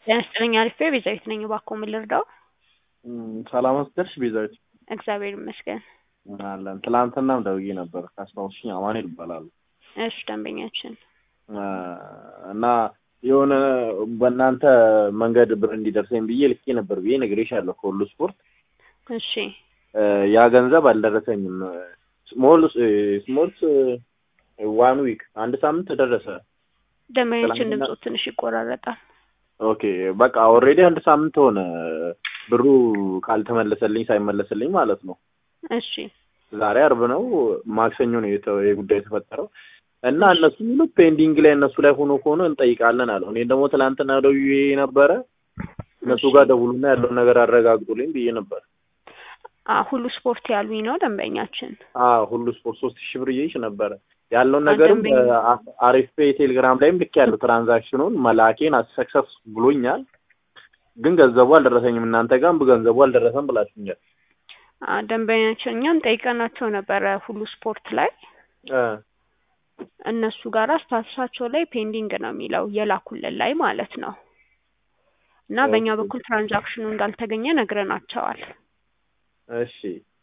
ጤና ይስጥልኝ አሪፍ ቤዛዊት ነኝ። እባክዎ ምን ልርዳው? ሰላም አስደርሽ ቤዛዊት? እግዚአብሔር ይመስገን። አለን ትላንትናም ደውዬ ነበር ካስታወስሽኝ አማኑኤል እባላለሁ። እሺ ደንበኛችን እና የሆነ በእናንተ መንገድ ብር እንዲደርሰኝ ብዬ ልኬ ነበር ብዬ ነግሬሻለሁ ከሁሉ ስፖርት እሺ ያ ገንዘብ አልደረሰኝም። ስሞል ስሞልስ ዋን ዊክ አንድ ሳምንት ደረሰ። ደንበኛችን ድምፁ ትንሽ ይቆራረጣል። ኦኬ በቃ ኦልሬዲ አንድ ሳምንት ሆነ ብሩ ካልተመለሰልኝ ሳይመለስልኝ ማለት ነው። እሺ ዛሬ አርብ ነው፣ ማክሰኞ ነው የተ- የጉዳይ የተፈጠረው እና እነሱ ሚሉ ፔንዲንግ ላይ እነሱ ላይ ሆኖ ከሆነ እንጠይቃለን አለው። እኔ ደግሞ ትናንትና ደውዬ ነበረ እነሱ ጋር ደውሉና ያለውን ነገር አረጋግጡልኝ ብዬ ነበር። አ ሁሉ ስፖርት ያሉኝ ነው ደንበኛችን። አዎ ሁሉ ስፖርት ሶስት ሺህ ብር እየይሽ ነበረ ያለውን ነገርም ደንበኛ- አሪፍ ፔ ቴሌግራም ላይም ልክ ያለው ትራንዛክሽኑን መላኬን ሰክሰስ ብሎኛል፣ ግን ገንዘቡ አልደረሰኝም። እናንተ ጋርም ገንዘቡ አልደረሰም ብላችሁኛል። አ ደንበኛችን እኛም ጠይቀናቸው ነበረ ሁሉ ስፖርት ላይ እ እነሱ ጋር ስታተሳቸው ላይ ፔንዲንግ ነው የሚለው የላኩልን ላይ ማለት ነው። እና በእኛ ኦኬ። በኩል ትራንዛክሽኑ እንዳልተገኘ ነግረናቸዋል። እሺ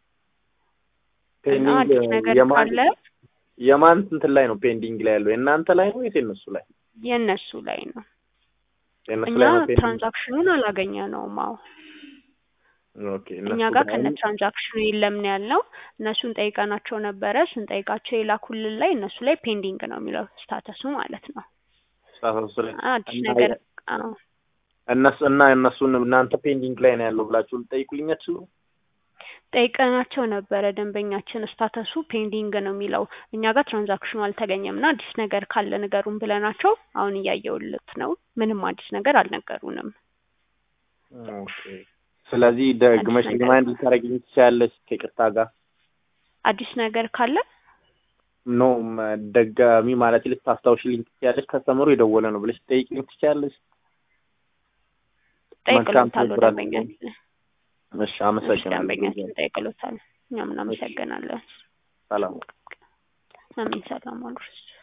እና አዲስ ነገር የማን ካለ የማን እንትን ላይ ነው ፔንዲንግ ላይ ያለው? የእናንተ ላይ ነው ወይስ የእነሱ ላይ? የእነሱ ላይ ነው። የእነሱ እኛ ላይ ነው ፔንዲንግ። ትራንዛክሽኑን አላገኘ ነውም። አዎ ኦኬ እኛ እነሱ ጋር ላይ ከነ ትራንዛክሽኑ የለም ነው ያልነው። እነሱን ጠይቀናቸው ነበረ። ስንጠይቃቸው የላኩልን ላይ እነሱ ላይ ፔንዲንግ ነው የሚለው ስታተሱ ማለት ነው። ጻፈው ላይ አዲስ እና ነገር አዎ እነሱ እና እነሱን እናንተ ፔንዲንግ ላይ ነው ያለው ብላችሁ ልጠይቁልኝ አትችሉም? ጠይቀናቸው ነበረ። ደንበኛችን ስታተሱ ፔንዲንግ ነው የሚለው እኛ ጋር ትራንዛክሽኑ አልተገኘም እና አዲስ ነገር ካለ ንገሩን ብለናቸው አሁን እያየውልት ነው። ምንም አዲስ ነገር አልነገሩንም። ኦኬ ስለዚህ ደግመሽ ነገር ሪማይንድ ልታደርጊኝ ትችያለሽ ከይቅርታ ጋር አዲስ ነገር ካለ ኖ ደጋሚ ማለት ልታስታውሽልኝ ትችያለሽ። ከስተመሩ የደወለ ነው ብለሽ ትጠይቂኝ ትችያለሽ። ጠይቅሎታለሁ ትብብር ደንበኛችን እሺ እሺ፣ አመሰግናለሁ። ደንበኛችን ጠይቅሎታል። እኛም እናመሰግናለን። ሰላም አሜን። ሰላም አሉ።